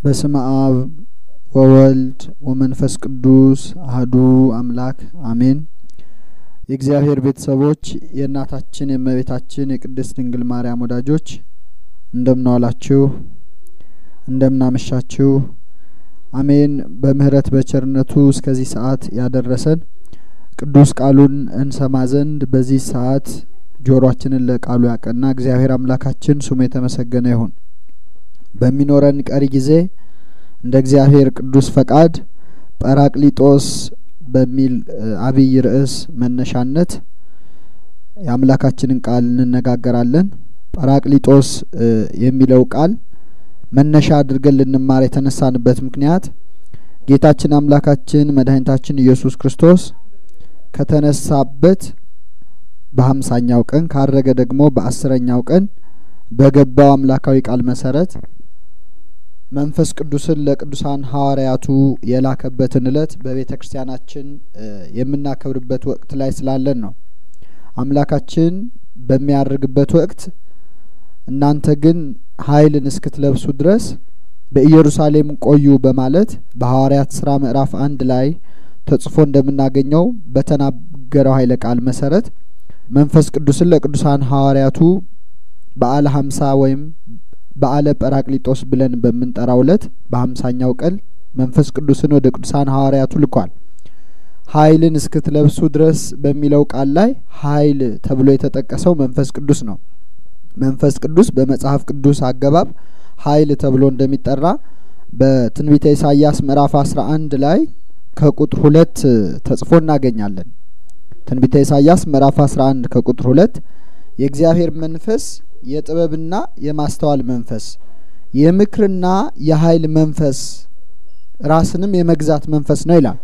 በስመ አብ ወወልድ ወመንፈስ ቅዱስ አህዱ አምላክ አሜን። የእግዚአብሔር ቤተሰቦች የእናታችን የእመቤታችን የቅድስት ድንግል ማርያም ወዳጆች እንደምን ዋላችሁ? እንደምን አመሻችሁ? አሜን። በምህረት በቸርነቱ እስከዚህ ሰዓት ያደረሰን ቅዱስ ቃሉን እንሰማ ዘንድ በዚህ ሰዓት ጆሮአችንን ለቃሉ ያቀና እግዚአብሔር አምላካችን ስሙ የተመሰገነ ይሁን። በሚኖረን ቀሪ ጊዜ እንደ እግዚአብሔር ቅዱስ ፈቃድ ጰራቅሊጦስ በሚል አብይ ርዕስ መነሻነት የአምላካችንን ቃል እንነጋገራለን። ጰራቅሊጦስ የሚለው ቃል መነሻ አድርገን ልንማር የተነሳንበት ምክንያት ጌታችን አምላካችን መድኃኒታችን ኢየሱስ ክርስቶስ ከተነሳበት በሀምሳኛው ቀን ካረገ ደግሞ በአስረኛው ቀን በገባው አምላካዊ ቃል መሰረት መንፈስ ቅዱስን ለቅዱሳን ሐዋርያቱ የላከበትን እለት በቤተ ክርስቲያናችን የምናከብርበት ወቅት ላይ ስላለን ነው። አምላካችን በሚያርግበት ወቅት እናንተ ግን ኃይልን እስክትለብሱ ድረስ በኢየሩሳሌም ቆዩ በማለት በሐዋርያት ስራ ምዕራፍ አንድ ላይ ተጽፎ እንደምናገኘው በተናገረው ኃይለ ቃል መሰረት መንፈስ ቅዱስን ለቅዱሳን ሐዋርያቱ በዓለ ሀምሳ ወይም በዓለ ጰራቅሊጦስ ብለን በምንጠራው እለት በሀምሳኛው ቀን መንፈስ ቅዱስን ወደ ቅዱሳን ሐዋርያቱ ልኳል። ኃይልን እስክትለብሱ ድረስ በሚለው ቃል ላይ ኃይል ተብሎ የተጠቀሰው መንፈስ ቅዱስ ነው። መንፈስ ቅዱስ በመጽሐፍ ቅዱስ አገባብ ኃይል ተብሎ እንደሚጠራ በትንቢተ ኢሳይያስ ምዕራፍ አስራ አንድ ላይ ከቁጥር ሁለት ተጽፎ እናገኛለን። ትንቢተ ኢሳይያስ ምዕራፍ አስራ አንድ ከቁጥር ሁለት የእግዚአብሔር መንፈስ የጥበብና የማስተዋል መንፈስ፣ የምክርና የኃይል መንፈስ፣ ራስንም የመግዛት መንፈስ ነው ይላል።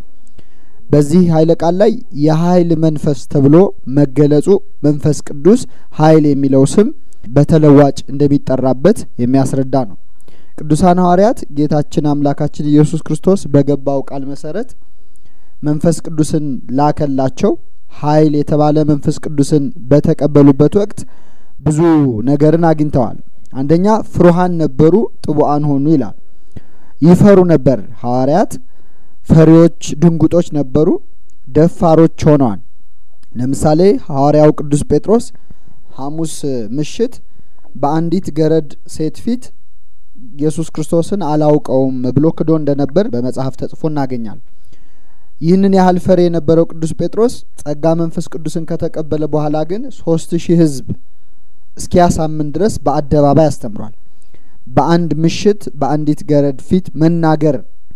በዚህ ኃይለ ቃል ላይ የኃይል መንፈስ ተብሎ መገለጹ መንፈስ ቅዱስ ኃይል የሚለው ስም በተለዋጭ እንደሚጠራበት የሚያስረዳ ነው። ቅዱሳን ሐዋርያት ጌታችን አምላካችን ኢየሱስ ክርስቶስ በገባው ቃል መሰረት መንፈስ ቅዱስን ላከላቸው። ኃይል የተባለ መንፈስ ቅዱስን በተቀበሉበት ወቅት ብዙ ነገርን አግኝተዋል። አንደኛ ፍሩሃን ነበሩ፣ ጥቡአን ሆኑ ይላል። ይፈሩ ነበር። ሐዋርያት ፈሪዎች፣ ድንጉጦች ነበሩ፣ ደፋሮች ሆነዋል። ለምሳሌ ሐዋርያው ቅዱስ ጴጥሮስ ሐሙስ ምሽት በአንዲት ገረድ ሴት ፊት ኢየሱስ ክርስቶስን አላውቀውም ብሎ ክዶ እንደነበር በመጽሐፍ ተጽፎ እናገኛል። ይህንን ያህል ፈሪ የነበረው ቅዱስ ጴጥሮስ ጸጋ መንፈስ ቅዱስን ከተቀበለ በኋላ ግን ሶስት ሺህ ሕዝብ እስኪያሳምን ድረስ በአደባባይ አስተምሯል። በአንድ ምሽት በአንዲት ገረድ ፊት መናገር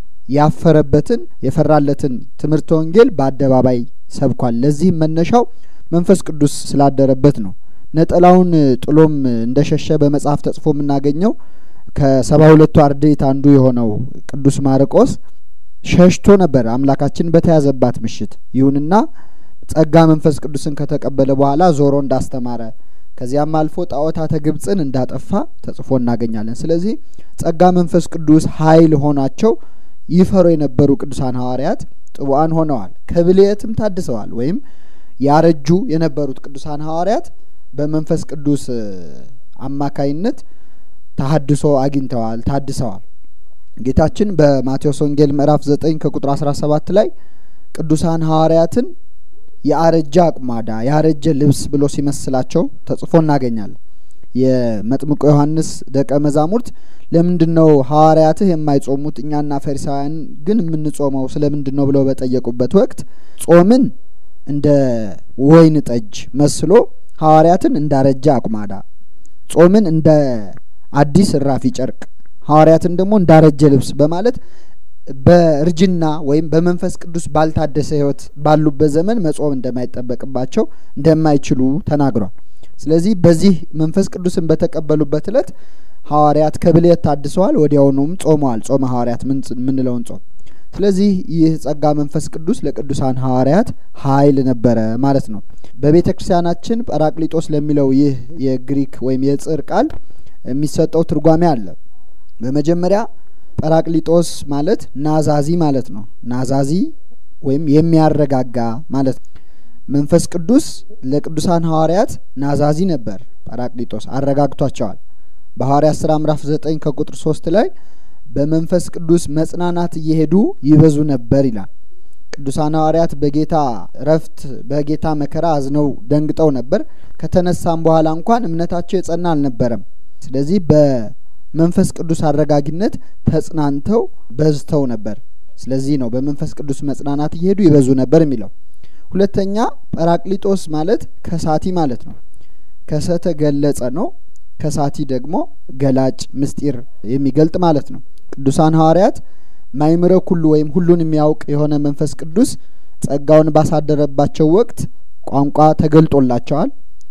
ያፈረበትን የፈራለትን ትምህርተ ወንጌል በአደባባይ ሰብኳል። ለዚህም መነሻው መንፈስ ቅዱስ ስላደረበት ነው። ነጠላውን ጥሎም እንደሸሸ በመጽሐፍ ተጽፎ የምናገኘው ከሰባ ሁለቱ አርድእት አንዱ የሆነው ቅዱስ ማርቆስ ሸሽቶ ነበር አምላካችን በተያዘባት ምሽት። ይሁንና ጸጋ መንፈስ ቅዱስን ከተቀበለ በኋላ ዞሮ እንዳስተማረ ከዚያም አልፎ ጣዖታተ ግብፅን እንዳጠፋ ተጽፎ እናገኛለን። ስለዚህ ጸጋ መንፈስ ቅዱስ ኃይል ሆናቸው ይፈሩ የነበሩ ቅዱሳን ሐዋርያት ጥቡአን ሆነዋል። ከብልየትም ታድሰዋል። ወይም ያረጁ የነበሩት ቅዱሳን ሐዋርያት በመንፈስ ቅዱስ አማካይነት ተሀድሶ አግኝተዋል፣ ታድሰዋል። ጌታችን በማቴዎስ ወንጌል ምዕራፍ ዘጠኝ ከቁጥር አስራ ሰባት ላይ ቅዱሳን ሐዋርያትን የአረጀ አቁማዳ ያረጀ ልብስ ብሎ ሲመስላቸው ተጽፎ እናገኛለን። የመጥምቆ ዮሐንስ ደቀ መዛሙርት ለምንድን ነው ሐዋርያትህ የማይጾሙት እኛና ፈሪሳውያን ግን የምንጾመው ስለምንድን ነው ብለው በጠየቁበት ወቅት ጾምን እንደ ወይን ጠጅ መስሎ ሐዋርያትን እንዳረጀ አቁማዳ፣ ጾምን እንደ አዲስ እራፊ ጨርቅ፣ ሐዋርያትን ደግሞ እንዳረጀ ልብስ በማለት በእርጅና ወይም በመንፈስ ቅዱስ ባልታደሰ ሕይወት ባሉበት ዘመን መጾም እንደማይጠበቅባቸው እንደማይችሉ ተናግሯል። ስለዚህ በዚህ መንፈስ ቅዱስን በተቀበሉበት እለት ሐዋርያት ከብልየት ታድሰዋል። ወዲያውኑም ጾመዋል። ጾመ ሐዋርያት ምንለውን ጾም። ስለዚህ ይህ ጸጋ መንፈስ ቅዱስ ለቅዱሳን ሐዋርያት ኃይል ነበረ ማለት ነው። በቤተ ክርስቲያናችን ጰራቅሊጦስ ለሚለው ይህ የግሪክ ወይም የጽር ቃል የሚሰጠው ትርጓሜ አለ። በመጀመሪያ ጰራቅሊጦስ ማለት ናዛዚ ማለት ነው። ናዛዚ ወይም የሚያረጋጋ ማለት ነው። መንፈስ ቅዱስ ለቅዱሳን ሐዋርያት ናዛዚ ነበር። ጰራቅሊጦስ አረጋግቷቸዋል። በሐዋርያት ስራ ምዕራፍ ዘጠኝ ከቁጥር ሶስት ላይ በመንፈስ ቅዱስ መጽናናት እየሄዱ ይበዙ ነበር ይላል። ቅዱሳን ሐዋርያት በጌታ እረፍት በጌታ መከራ አዝነው ደንግጠው ነበር። ከተነሳም በኋላ እንኳን እምነታቸው የጸና አልነበረም። ስለዚህ በመንፈስ ቅዱስ አረጋጊነት ተጽናንተው በዝተው ነበር። ስለዚህ ነው በመንፈስ ቅዱስ መጽናናት እየሄዱ ይበዙ ነበር የሚለው። ሁለተኛ ጰራቅሊጦስ ማለት ከሳቲ ማለት ነው። ከሰተ ገለጸ ነው። ከሳቲ ደግሞ ገላጭ ምስጢር የሚገልጥ ማለት ነው። ቅዱሳን ሐዋርያት ማይምረ ኩሉ ወይም ሁሉን የሚያውቅ የሆነ መንፈስ ቅዱስ ጸጋውን ባሳደረባቸው ወቅት ቋንቋ ተገልጦላቸዋል።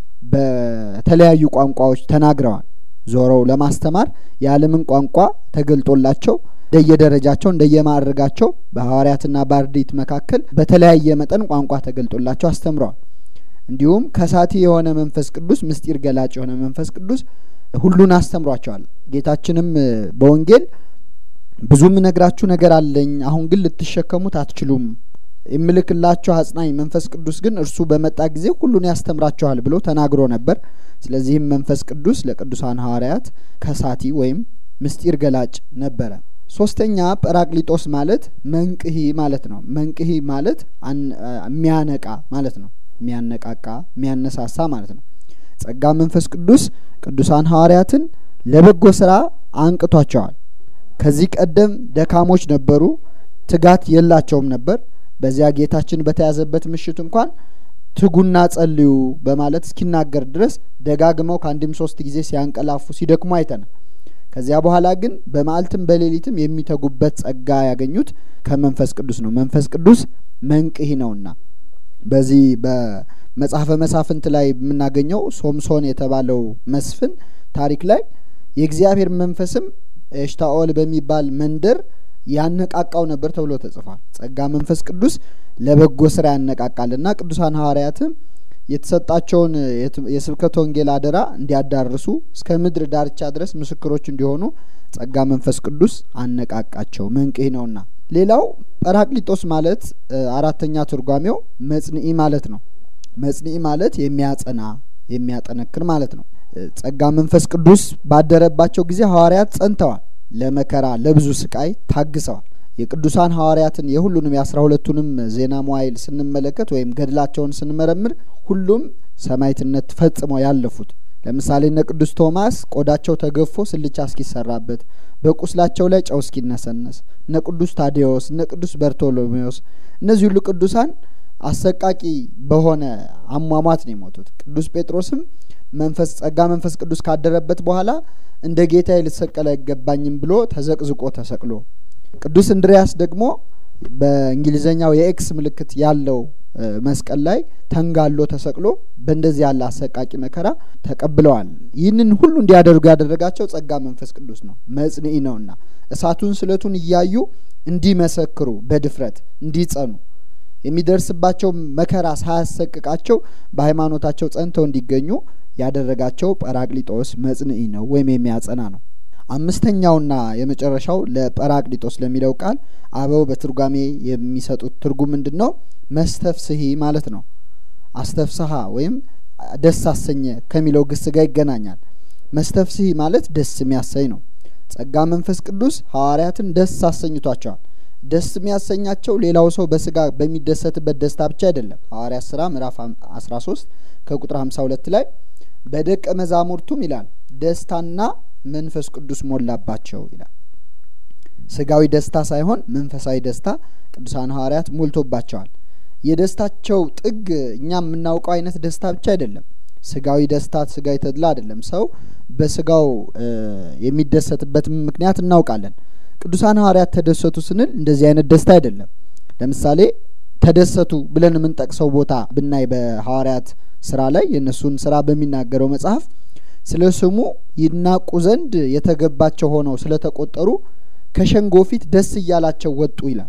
በተለያዩ ቋንቋዎች ተናግረዋል። ዞረው ለማስተማር የዓለምን ቋንቋ ተገልጦላቸው እንደየደረጃቸው እንደየማዕረጋቸው በሐዋርያትና በአርድእት መካከል በተለያየ መጠን ቋንቋ ተገልጦላቸው አስተምረዋል። እንዲሁም ከሳቲ የሆነ መንፈስ ቅዱስ ምስጢር ገላጭ የሆነ መንፈስ ቅዱስ ሁሉን አስተምሯቸዋል። ጌታችንም በወንጌል ብዙ የምነግራችሁ ነገር አለኝ፣ አሁን ግን ልትሸከሙት አትችሉም። የምልክላችሁ አጽናኝ መንፈስ ቅዱስ ግን እርሱ በመጣ ጊዜ ሁሉን ያስተምራችኋል ብሎ ተናግሮ ነበር። ስለዚህም መንፈስ ቅዱስ ለቅዱሳን ሐዋርያት ከሳቲ ወይም ምስጢር ገላጭ ነበረ። ሶስተኛ ጰራቅሊጦስ ማለት መንቅሂ ማለት ነው። መንቅሂ ማለት የሚያነቃ ማለት ነው። የሚያነቃቃ የሚያነሳሳ ማለት ነው። ጸጋ መንፈስ ቅዱስ ቅዱሳን ሐዋርያትን ለበጎ ስራ አንቅቷቸዋል። ከዚህ ቀደም ደካሞች ነበሩ፣ ትጋት የላቸውም ነበር። በዚያ ጌታችን በተያዘበት ምሽት እንኳን ትጉና ጸልዩ በማለት እስኪናገር ድረስ ደጋግመው ከአንድም ሶስት ጊዜ ሲያንቀላፉ ሲደክሙ አይተናል። ከዚያ በኋላ ግን በመዓልትም በሌሊትም የሚተጉበት ጸጋ ያገኙት ከመንፈስ ቅዱስ ነው። መንፈስ ቅዱስ መንቅሂ ነውና በዚህ በመጽሐፈ መሳፍንት ላይ የምናገኘው ሶምሶን የተባለው መስፍን ታሪክ ላይ የእግዚአብሔር መንፈስም ኤሽታኦል በሚባል መንደር ያነቃቃው ነበር ተብሎ ተጽፏል። ጸጋ መንፈስ ቅዱስ ለበጎ ስራ ያነቃቃልና ቅዱሳን ሐዋርያትም የተሰጣቸውን የስብከት ወንጌል አደራ እንዲያዳርሱ እስከ ምድር ዳርቻ ድረስ ምስክሮች እንዲሆኑ ጸጋ መንፈስ ቅዱስ አነቃቃቸው። መንቅህ ነውና። ሌላው ጰራቅሊጦስ ማለት አራተኛ ትርጓሜው መጽንኢ ማለት ነው። መጽንኢ ማለት የሚያጸና የሚያጠነክር ማለት ነው። ጸጋ መንፈስ ቅዱስ ባደረባቸው ጊዜ ሐዋርያት ጸንተዋል። ለመከራ ለብዙ ስቃይ ታግሰዋል። የቅዱሳን ሐዋርያትን የሁሉንም የአስራ ሁለቱንም ዜና መዋዕል ስንመለከት ወይም ገድላቸውን ስንመረምር ሁሉም ሰማዕትነት ፈጽመው ያለፉት ለምሳሌ እነ ቅዱስ ቶማስ ቆዳቸው ተገፎ ስልቻ እስኪሰራበት በቁስላቸው ላይ ጨው እስኪነሰነስ፣ እነ ቅዱስ ታዴዎስ፣ እነ ቅዱስ በርቶሎሜዎስ እነዚህ ሁሉ ቅዱሳን አሰቃቂ በሆነ አሟሟት ነው የሞቱት። ቅዱስ ጴጥሮስም መንፈስ ጸጋ መንፈስ ቅዱስ ካደረበት በኋላ እንደ ጌታዬ ልሰቀል አይገባኝም ብሎ ተዘቅዝቆ ተሰቅሎ ቅዱስ እንድሪያስ ደግሞ በእንግሊዘኛው የኤክስ ምልክት ያለው መስቀል ላይ ተንጋሎ ተሰቅሎ በእንደዚህ ያለ አሰቃቂ መከራ ተቀብለዋል። ይህንን ሁሉ እንዲያደርጉ ያደረጋቸው ጸጋ መንፈስ ቅዱስ ነው፣ መጽንዒ ነውና እሳቱን ስለቱን እያዩ እንዲመሰክሩ በድፍረት እንዲጸኑ የሚደርስባቸው መከራ ሳያሰቅቃቸው በሃይማኖታቸው ጸንተው እንዲገኙ ያደረጋቸው ጰራቅሊጦስ መጽንዒ ነው ወይም የሚያጸና ነው። አምስተኛውና የመጨረሻው ለጰራቅሊጦስ ለሚለው ቃል አበው በትርጓሜ የሚሰጡት ትርጉም ምንድን ነው? መስተፍስሂ ማለት ነው። አስተፍስሀ ወይም ደስ አሰኘ ከሚለው ግስ ጋር ይገናኛል። መስተፍስሂ ማለት ደስ የሚያሰኝ ነው። ጸጋ መንፈስ ቅዱስ ሐዋርያትን ደስ አሰኝቷቸዋል። ደስ የሚያሰኛቸው ሌላው ሰው በስጋ በሚደሰትበት ደስታ ብቻ አይደለም። ሐዋርያት ስራ ምዕራፍ አስራ ሶስት ከቁጥር ሀምሳ ሁለት ላይ በደቀ መዛሙርቱም ይላል ደስታና መንፈስ ቅዱስ ሞላባቸው ይላል። ስጋዊ ደስታ ሳይሆን መንፈሳዊ ደስታ ቅዱሳን ሐዋርያት ሞልቶባቸዋል። የደስታቸው ጥግ እኛ የምናውቀው አይነት ደስታ ብቻ አይደለም። ስጋዊ ደስታ ስጋዊ ተድላ አይደለም። ሰው በስጋው የሚደሰትበት ምክንያት እናውቃለን። ቅዱሳን ሐዋርያት ተደሰቱ ስንል እንደዚህ አይነት ደስታ አይደለም። ለምሳሌ ተደሰቱ ብለን የምንጠቅሰው ቦታ ብናይ በሐዋርያት ስራ ላይ የእነሱን ስራ በሚናገረው መጽሐፍ ስለ ስሙ ይናቁ ዘንድ የተገባቸው ሆነው ስለተቆጠሩ ከሸንጎ ፊት ደስ እያላቸው ወጡ ይላል።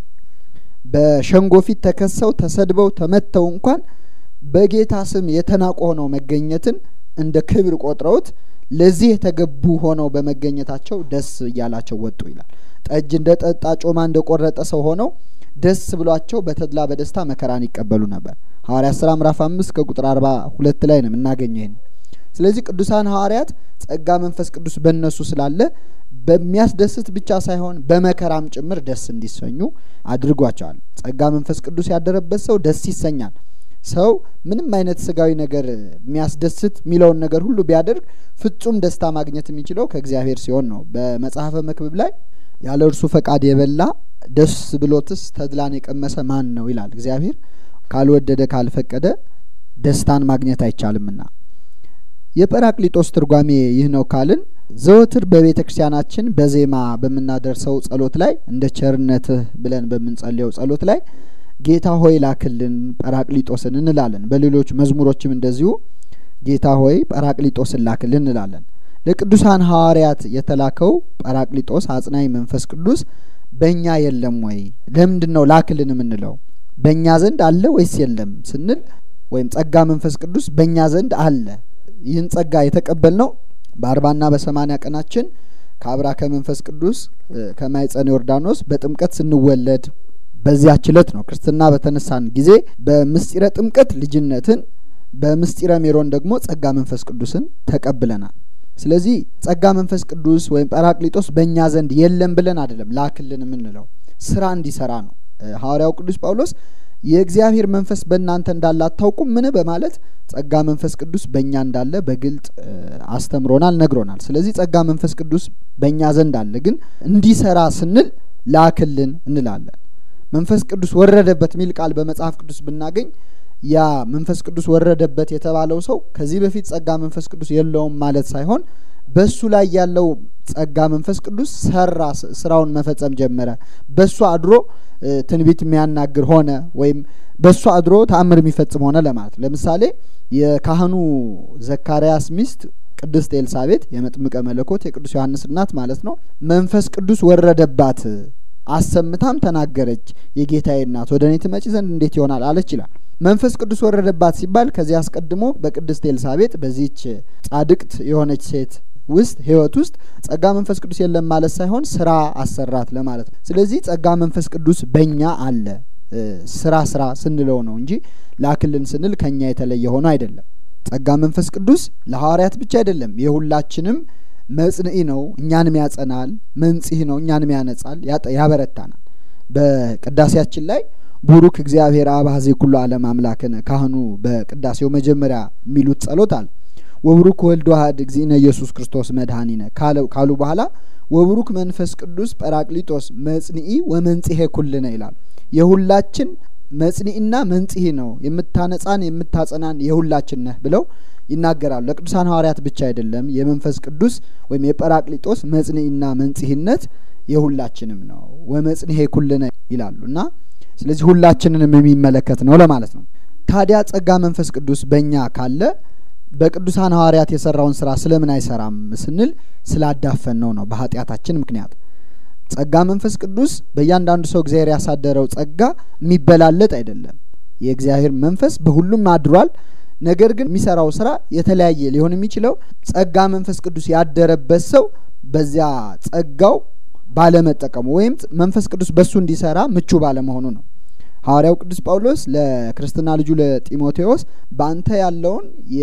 በሸንጎ ፊት ተከሰው ተሰድበው ተመተው እንኳን በጌታ ስም የተናቁ ሆነው መገኘትን እንደ ክብር ቆጥረውት ለዚህ የተገቡ ሆነው በመገኘታቸው ደስ እያላቸው ወጡ ይላል። ጠጅ እንደ ጠጣ ጮማ እንደ ቆረጠ ሰው ሆነው ደስ ብሏቸው በተድላ በደስታ መከራን ይቀበሉ ነበር። ሐዋርያት ስራ ምዕራፍ አምስት ከቁጥር አርባ ሁለት ላይ ነው የምናገኘው ይህን። ስለዚህ ቅዱሳን ሐዋርያት ጸጋ መንፈስ ቅዱስ በእነሱ ስላለ በሚያስደስት ብቻ ሳይሆን በመከራም ጭምር ደስ እንዲሰኙ አድርጓቸዋል። ጸጋ መንፈስ ቅዱስ ያደረበት ሰው ደስ ይሰኛል። ሰው ምንም አይነት ስጋዊ ነገር የሚያስደስት የሚለውን ነገር ሁሉ ቢያደርግ ፍጹም ደስታ ማግኘት የሚችለው ከእግዚአብሔር ሲሆን ነው። በመጽሐፈ መክብብ ላይ ያለ እርሱ ፈቃድ የበላ ደስ ብሎትስ ተድላን የቀመሰ ማን ነው ይላል። እግዚአብሔር ካልወደደ ካልፈቀደ ደስታን ማግኘት አይቻልምና የጰራቅሊጦስ ትርጓሜ ይህ ነው ካልን ዘወትር በቤተ ክርስቲያናችን በዜማ በምናደርሰው ጸሎት ላይ እንደ ቸርነትህ ብለን በምንጸልየው ጸሎት ላይ ጌታ ሆይ ላክልን ጰራቅሊጦስን እንላለን። በሌሎች መዝሙሮችም እንደዚሁ ጌታ ሆይ ጰራቅሊጦስን ላክልን እንላለን። ለቅዱሳን ሐዋርያት የተላከው ጰራቅሊጦስ አጽናኝ መንፈስ ቅዱስ በእኛ የለም ወይ? ለምንድን ነው ላክልን የምንለው? በእኛ ዘንድ አለ ወይስ የለም ስንል ወይም ጸጋ መንፈስ ቅዱስ በእኛ ዘንድ አለ። ይህን ጸጋ የተቀበልነው በአርባና በሰማኒያ ቀናችን ከአብራከ መንፈስ ቅዱስ ከማይጸነ ዮርዳኖስ በጥምቀት ስንወለድ በዚያች ዕለት ነው። ክርስትና በተነሳን ጊዜ በምስጢረ ጥምቀት ልጅነትን፣ በምስጢረ ሜሮን ደግሞ ጸጋ መንፈስ ቅዱስን ተቀብለናል። ስለዚህ ጸጋ መንፈስ ቅዱስ ወይም ጰራቅሊጦስ በእኛ ዘንድ የለም ብለን አይደለም ላክልን የምንለው ስራ እንዲሰራ ነው። ሐዋርያው ቅዱስ ጳውሎስ የእግዚአብሔር መንፈስ በእናንተ እንዳለ አታውቁም ምን በማለት ጸጋ መንፈስ ቅዱስ በእኛ እንዳለ በግልጥ አስተምሮናል፣ ነግሮናል። ስለዚህ ጸጋ መንፈስ ቅዱስ በእኛ ዘንድ አለ፣ ግን እንዲሰራ ስንል ላክልን እንላለን። መንፈስ ቅዱስ ወረደበት የሚል ቃል በመጽሐፍ ቅዱስ ብናገኝ ያ መንፈስ ቅዱስ ወረደበት የተባለው ሰው ከዚህ በፊት ጸጋ መንፈስ ቅዱስ የለውም ማለት ሳይሆን በሱ ላይ ያለው ጸጋ መንፈስ ቅዱስ ሰራ፣ ስራውን መፈጸም ጀመረ። በሱ አድሮ ትንቢት የሚያናግር ሆነ፣ ወይም በሱ አድሮ ተአምር የሚፈጽም ሆነ ለማለት። ለምሳሌ የካህኑ ዘካርያስ ሚስት ቅድስት ኤልሳቤጥ የመጥምቀ መለኮት የቅዱስ ዮሐንስ እናት ማለት ነው። መንፈስ ቅዱስ ወረደባት አሰምታም ተናገረች፣ የጌታዬ እናት ወደ እኔ ትመጪ ዘንድ እንዴት ይሆናል አለች ይላል። መንፈስ ቅዱስ ወረደባት ሲባል ከዚህ አስቀድሞ በቅድስት ኤልሳቤጥ በዚህች ጻድቅት የሆነች ሴት ውስጥ ሕይወት ውስጥ ጸጋ መንፈስ ቅዱስ የለም ማለት ሳይሆን ስራ አሰራት ለማለት ነው። ስለዚህ ጸጋ መንፈስ ቅዱስ በእኛ አለ ስራ ስራ ስንለው ነው እንጂ ላክልን ስንል ከኛ የተለየ ሆኖ አይደለም። ጸጋ መንፈስ ቅዱስ ለሐዋርያት ብቻ አይደለም፣ የሁላችንም መጽንዒ ነው፣ እኛንም ያጸናል። መንጽህ ነው፣ እኛንም ያነጻል፣ ያበረታናል። በቅዳሴያችን ላይ ቡሩክ እግዚአብሔር አብ ኀዜ ኩሉ ዓለም አምላክነ ካህኑ በቅዳሴው መጀመሪያ የሚሉት ጸሎት አለ። ወቡሩክ ወልድ ዋህድ እግዚእነ ኢየሱስ ክርስቶስ መድኃኒነ ካሉ በኋላ ወቡሩክ መንፈስ ቅዱስ ጰራቅሊጦስ መጽንዒ ወመንጽሔ ኩልነ ይላል። የሁላችን መጽንዒና መንጽሔ ነው፣ የምታነጻን የምታጸናን የሁላችን ነህ ብለው ይናገራሉ። ለቅዱሳን ሐዋርያት ብቻ አይደለም፣ የመንፈስ ቅዱስ ወይም የጰራቅሊጦስ መጽንዒና መንጽሔነት የሁላችንም ነው። ወመጽንሔ ኩልነ ይላሉ እና ስለዚህ ሁላችንንም የሚመለከት ነው ለማለት ነው። ታዲያ ጸጋ መንፈስ ቅዱስ በእኛ ካለ በቅዱሳን ሐዋርያት የሰራውን ስራ ስለምን አይሰራም ስንል ስላዳፈን ነው ነው በኃጢአታችን ምክንያት። ጸጋ መንፈስ ቅዱስ በእያንዳንዱ ሰው እግዚአብሔር ያሳደረው ጸጋ የሚበላለጥ አይደለም። የእግዚአብሔር መንፈስ በሁሉም አድሯል። ነገር ግን የሚሰራው ስራ የተለያየ ሊሆን የሚችለው ጸጋ መንፈስ ቅዱስ ያደረበት ሰው በዚያ ጸጋው ባለመጠቀሙ ወይም መንፈስ ቅዱስ በሱ እንዲሰራ ምቹ ባለመሆኑ ነው። ሐዋርያው ቅዱስ ጳውሎስ ለክርስትና ልጁ ለጢሞቴዎስ በአንተ ያለውን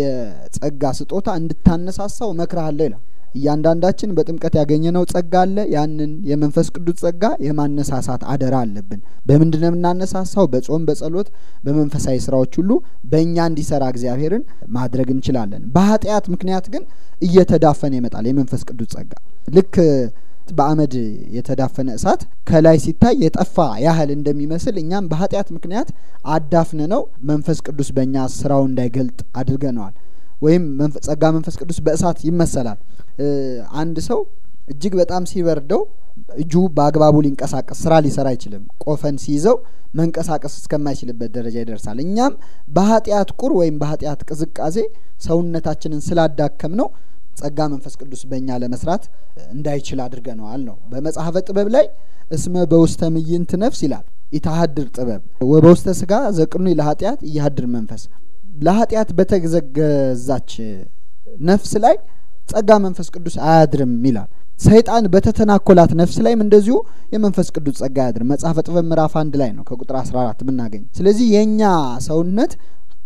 የጸጋ ስጦታ እንድታነሳሳው እመክርሃለሁ ይላል። እያንዳንዳችን በጥምቀት ያገኘነው ጸጋ አለ። ያንን የመንፈስ ቅዱስ ጸጋ የማነሳሳት አደራ አለብን። በምንድን ነው የምናነሳሳው? በጾም፣ በጸሎት፣ በመንፈሳዊ ስራዎች ሁሉ በእኛ እንዲሰራ እግዚአብሔርን ማድረግ እንችላለን። በኃጢአት ምክንያት ግን እየተዳፈነ ይመጣል የመንፈስ ቅዱስ ጸጋ ልክ በአመድ የተዳፈነ እሳት ከላይ ሲታይ የጠፋ ያህል እንደሚመስል እኛም በኃጢአት ምክንያት አዳፍነ ነው መንፈስ ቅዱስ በእኛ ስራው እንዳይገልጥ አድርገነዋል። ወይም ጸጋ መንፈስ ቅዱስ በእሳት ይመሰላል። አንድ ሰው እጅግ በጣም ሲበርደው እጁ በአግባቡ ሊንቀሳቀስ ስራ ሊሰራ አይችልም። ቆፈን ሲይዘው መንቀሳቀስ እስከማይችልበት ደረጃ ይደርሳል። እኛም በኃጢአት ቁር ወይም በኃጢአት ቅዝቃዜ ሰውነታችንን ስላዳከም ነው ጸጋ መንፈስ ቅዱስ በእኛ ለመስራት እንዳይችል አድርገነዋል ነው። በመጽሐፈ ጥበብ ላይ እስመ በውስተ ምይንት ነፍስ ይላል ኢታሀድር ጥበብ ወበውስተ ስጋ ዘቅኑ ለኃጢአት እያሀድር መንፈስ ለኃጢአት በተዘገዛች ነፍስ ላይ ጸጋ መንፈስ ቅዱስ አያድርም ይላል። ሰይጣን በተተናኮላት ነፍስ ላይም እንደዚሁ የመንፈስ ቅዱስ ጸጋ አያድርም። መጽሐፈ ጥበብ ምዕራፍ አንድ ላይ ነው ከቁጥር አስራ አራት የምናገኝ። ስለዚህ የእኛ ሰውነት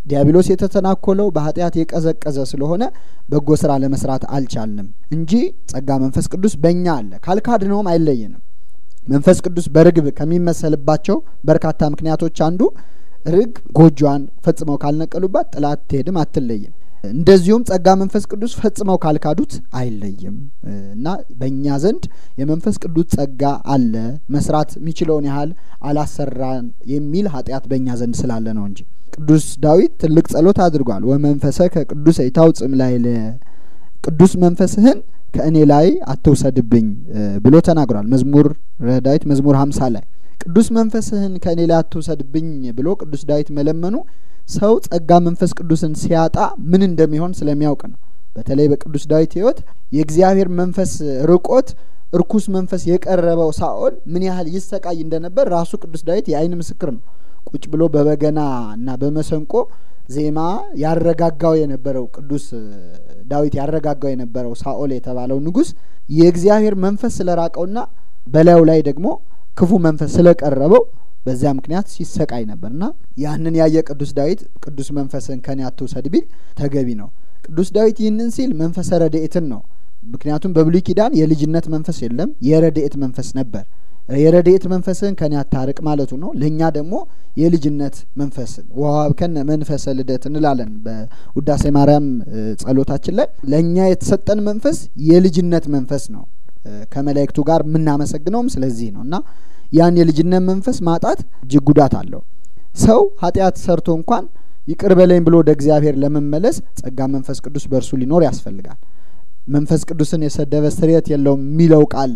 ዲያብሎስ የተተናኮለው በኃጢአት የቀዘቀዘ ስለሆነ በጎ ስራ ለመስራት አልቻልንም እንጂ ጸጋ መንፈስ ቅዱስ በእኛ አለ። ካልካድነውም አይለየንም። መንፈስ ቅዱስ በርግብ ከሚመሰልባቸው በርካታ ምክንያቶች አንዱ ርግብ ጎጆዋን ፈጽመው ካልነቀሉባት ጥላ አትሄድም፣ አትለይም። እንደዚሁም ጸጋ መንፈስ ቅዱስ ፈጽመው ካልካዱት አይለይም እና በእኛ ዘንድ የመንፈስ ቅዱስ ጸጋ አለ። መስራት የሚችለውን ያህል አላሰራን የሚል ኃጢአት በእኛ ዘንድ ስላለ ነው እንጂ ቅዱስ ዳዊት ትልቅ ጸሎት አድርጓል። ወመንፈሰ ከቅዱስ ይታውጽም ላይ ቅዱስ መንፈስህን ከእኔ ላይ አትውሰድብኝ ብሎ ተናግሯል። መዝሙር ዳዊት መዝሙር ሀምሳ ላይ ቅዱስ መንፈስህን ከእኔ ላይ አትውሰድብኝ ብሎ ቅዱስ ዳዊት መለመኑ ሰው ጸጋ መንፈስ ቅዱስን ሲያጣ ምን እንደሚሆን ስለሚያውቅ ነው። በተለይ በቅዱስ ዳዊት ሕይወት የእግዚአብሔር መንፈስ ርቆት እርኩስ መንፈስ የቀረበው ሳኦል ምን ያህል ይሰቃይ እንደነበር ራሱ ቅዱስ ዳዊት የዓይን ምስክር ነው። ቁጭ ብሎ በበገና እና በመሰንቆ ዜማ ያረጋጋው የነበረው ቅዱስ ዳዊት ያረጋጋው የነበረው ሳኦል የተባለው ንጉሥ የእግዚአብሔር መንፈስ ስለራቀውና በላዩ ላይ ደግሞ ክፉ መንፈስ ስለቀረበው በዚያ ምክንያት ሲሰቃይ ነበርና ያንን ያየ ቅዱስ ዳዊት ቅዱስ መንፈስን ከኔ አትውሰድ ቢል ተገቢ ነው። ቅዱስ ዳዊት ይህንን ሲል መንፈሰ ረድኤትን ነው። ምክንያቱም በብሉይ ኪዳን የልጅነት መንፈስ የለም፣ የረድኤት መንፈስ ነበር። የረድኤት መንፈስን ከኔ አታርቅ ማለቱ ነው። ለእኛ ደግሞ የልጅነት መንፈስን ወሀብከነ መንፈሰ ልደት እንላለን በውዳሴ ማርያም ጸሎታችን ላይ ለእኛ የተሰጠን መንፈስ የልጅነት መንፈስ ነው። ከመላእክቱ ጋር የምናመሰግነውም ስለዚህ ነው እና ያን የልጅነት መንፈስ ማጣት እጅግ ጉዳት አለው። ሰው ኃጢአት ሰርቶ እንኳን ይቅር በለኝ ብሎ ወደ እግዚአብሔር ለመመለስ ጸጋ መንፈስ ቅዱስ በእርሱ ሊኖር ያስፈልጋል። መንፈስ ቅዱስን የሰደበ ስርየት የለውም የሚለው ቃል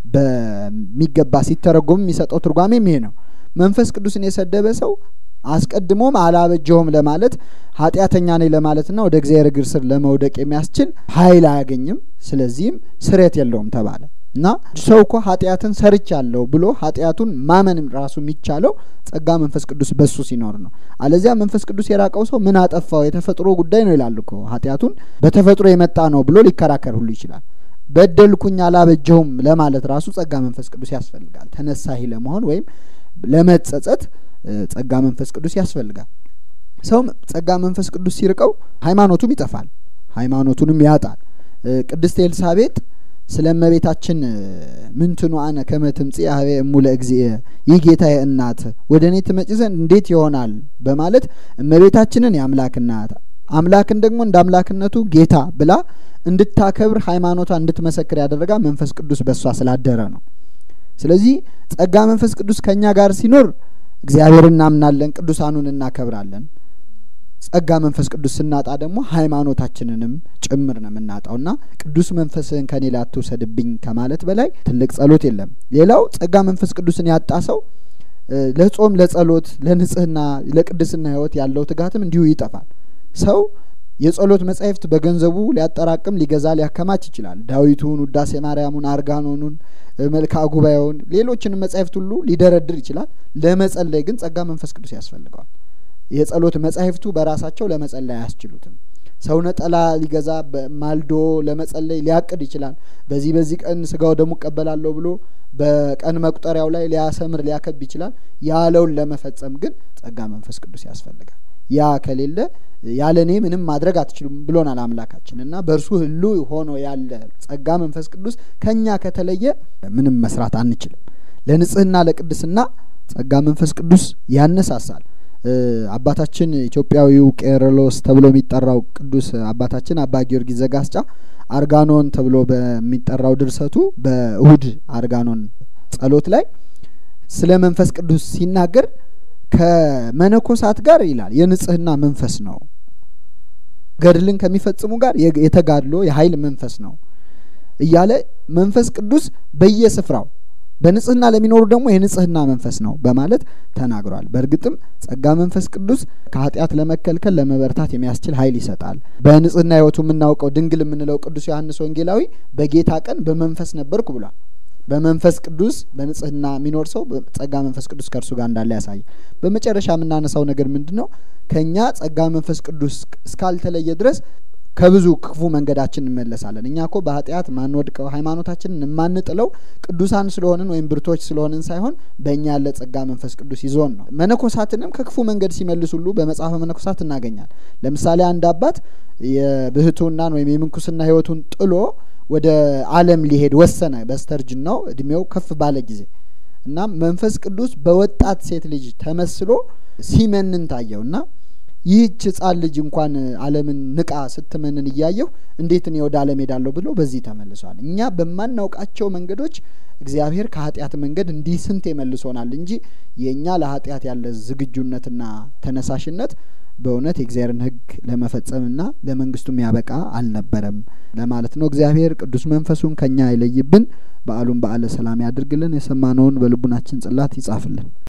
በሚገባ ሲተረጎም የሚሰጠው ትርጓሜም ይሄ ነው። መንፈስ ቅዱስን የሰደበ ሰው አስቀድሞም አላበጀውም ለማለት ኃጢአተኛ ነኝ ለማለትና ወደ እግዚአብሔር እግር ስር ለመውደቅ የሚያስችል ኃይል አያገኝም። ስለዚህም ስርየት የለውም ተባለ እና ሰው እኮ ኃጢአትን ሰርቻለሁ ብሎ ኃጢአቱን ማመን ራሱ የሚቻለው ጸጋ መንፈስ ቅዱስ በሱ ሲኖር ነው። አለዚያ መንፈስ ቅዱስ የራቀው ሰው ምን አጠፋው የተፈጥሮ ጉዳይ ነው ይላል እኮ ኃጢአቱን በተፈጥሮ የመጣ ነው ብሎ ሊከራከር ሁሉ ይችላል። በደልኩኝ አላበጀሁም ለማለት ራሱ ጸጋ መንፈስ ቅዱስ ያስፈልጋል። ተነሳሂ ለመሆን ወይም ለመጸጸት ጸጋ መንፈስ ቅዱስ ያስፈልጋል። ሰው ጸጋ መንፈስ ቅዱስ ሲርቀው ሃይማኖቱም ይጠፋል፣ ሃይማኖቱንም ያጣል። ቅድስት ኤልሳቤጥ ስለ እመቤታችን ምንትኑ አነ ከመ ትምጽእ ኀቤ እሙ ለእግዚእ ይህ ጌታዬ እናት ወደ እኔ ትመጪ ዘንድ እንዴት ይሆናል በማለት እመቤታችንን የአምላክ እናት አምላክን ደግሞ እንደ አምላክነቱ ጌታ ብላ እንድታከብር ሃይማኖቷ እንድትመሰክር ያደረጋ መንፈስ ቅዱስ በእሷ ስላደረ ነው። ስለዚህ ጸጋ መንፈስ ቅዱስ ከእኛ ጋር ሲኖር እግዚአብሔር እናምናለን፣ ቅዱሳኑን እናከብራለን። ጸጋ መንፈስ ቅዱስ ስናጣ ደግሞ ሃይማኖታችንንም ጭምር ነው የምናጣውና ቅዱስ መንፈስህን ከኔ ላይ አትውሰድብኝ ከማለት በላይ ትልቅ ጸሎት የለም። ሌላው ጸጋ መንፈስ ቅዱስን ያጣ ሰው ለጾም፣ ለጸሎት፣ ለንጽህና፣ ለቅድስና ህይወት ያለው ትጋትም እንዲሁ ይጠፋል። ሰው የጸሎት መጻሕፍት በገንዘቡ ሊያጠራቅም ሊገዛ ሊያከማች ይችላል። ዳዊቱን፣ ውዳሴ ማርያሙን፣ አርጋኖኑን፣ መልክዓ ጉባኤውን፣ ሌሎችንም መጻሕፍት ሁሉ ሊደረድር ይችላል። ለመጸለይ ግን ጸጋ መንፈስ ቅዱስ ያስፈልገዋል። የጸሎት መጻሕፍቱ በራሳቸው ለመጸለይ አያስችሉትም። ሰው ነጠላ ሊገዛ ማልዶ ለመጸለይ ሊያቅድ ይችላል። በዚህ በዚህ ቀን ስጋው ደሙ እቀበላለሁ ብሎ በቀን መቁጠሪያው ላይ ሊያሰምር ሊያከብ ይችላል። ያለውን ለመፈጸም ግን ጸጋ መንፈስ ቅዱስ ያስፈልጋል። ያ ከሌለ ያለ እኔ ምንም ማድረግ አትችሉም ብሎናል አምላካችን እና በእርሱ ህሉ ሆኖ ያለ ጸጋ መንፈስ ቅዱስ ከኛ ከተለየ ምንም መስራት አንችልም። ለንጽህና ለቅድስና ጸጋ መንፈስ ቅዱስ ያነሳሳል። አባታችን ኢትዮጵያዊው ቄርሎስ ተብሎ የሚጠራው ቅዱስ አባታችን አባ ጊዮርጊስ ዘጋስጫ አርጋኖን ተብሎ በሚጠራው ድርሰቱ በእሁድ አርጋኖን ጸሎት ላይ ስለ መንፈስ ቅዱስ ሲናገር ከመነኮሳት ጋር ይላል የንጽህና መንፈስ ነው። ገድልን ከሚፈጽሙ ጋር የተጋድሎ የኃይል መንፈስ ነው እያለ መንፈስ ቅዱስ በየስፍራው በንጽህና ለሚኖሩ ደግሞ የንጽህና መንፈስ ነው በማለት ተናግሯል። በእርግጥም ጸጋ መንፈስ ቅዱስ ከኃጢአት ለመከልከል ለመበርታት የሚያስችል ኃይል ይሰጣል። በንጽህና ሕይወቱ የምናውቀው ድንግል የምንለው ቅዱስ ዮሐንስ ወንጌላዊ በጌታ ቀን በመንፈስ ነበርኩ ብሏል። በመንፈስ ቅዱስ በንጽህና የሚኖር ሰው ጸጋ መንፈስ ቅዱስ ከእርሱ ጋር እንዳለ ያሳያል። በመጨረሻ የምናነሳው ነገር ምንድን ነው? ከእኛ ጸጋ መንፈስ ቅዱስ እስካልተለየ ድረስ ከብዙ ክፉ መንገዳችን እንመለሳለን። እኛ እኮ በኃጢአት ማንወድቀው ሃይማኖታችንን የማንጥለው ቅዱሳን ስለሆንን ወይም ብርቶች ስለሆንን ሳይሆን በእኛ ያለ ጸጋ መንፈስ ቅዱስ ይዞን ነው። መነኮሳትንም ከክፉ መንገድ ሲመልስ ሁሉ በመጽሐፈ መነኮሳት እናገኛል። ለምሳሌ አንድ አባት የብህትውናን ወይም የምንኩስና ሕይወቱን ጥሎ ወደ ዓለም ሊሄድ ወሰነ። በስተርጅናው እድሜው ከፍ ባለ ጊዜ እና መንፈስ ቅዱስ በወጣት ሴት ልጅ ተመስሎ ሲመንን ታየው እና ይህች ሕፃን ልጅ እንኳን ዓለምን ንቃ ስትመንን እያየሁ እንዴት እኔ ወደ ዓለም ሄዳለሁ ብሎ በዚህ ተመልሷል። እኛ በማናውቃቸው መንገዶች እግዚአብሔር ከኃጢአት መንገድ እንዲህ ስንት መልሶናል እንጂ የእኛ ለኃጢአት ያለ ዝግጁነትና ተነሳሽነት በእውነት የእግዚአብሔርን ሕግ ለመፈጸምና ለመንግስቱ የሚያበቃ አልነበረም ለማለት ነው። እግዚአብሔር ቅዱስ መንፈሱን ከኛ አይለይብን። በዓሉን በዓለ ሰላም ያድርግልን። የሰማነውን በልቡናችን ጽላት ይጻፍልን።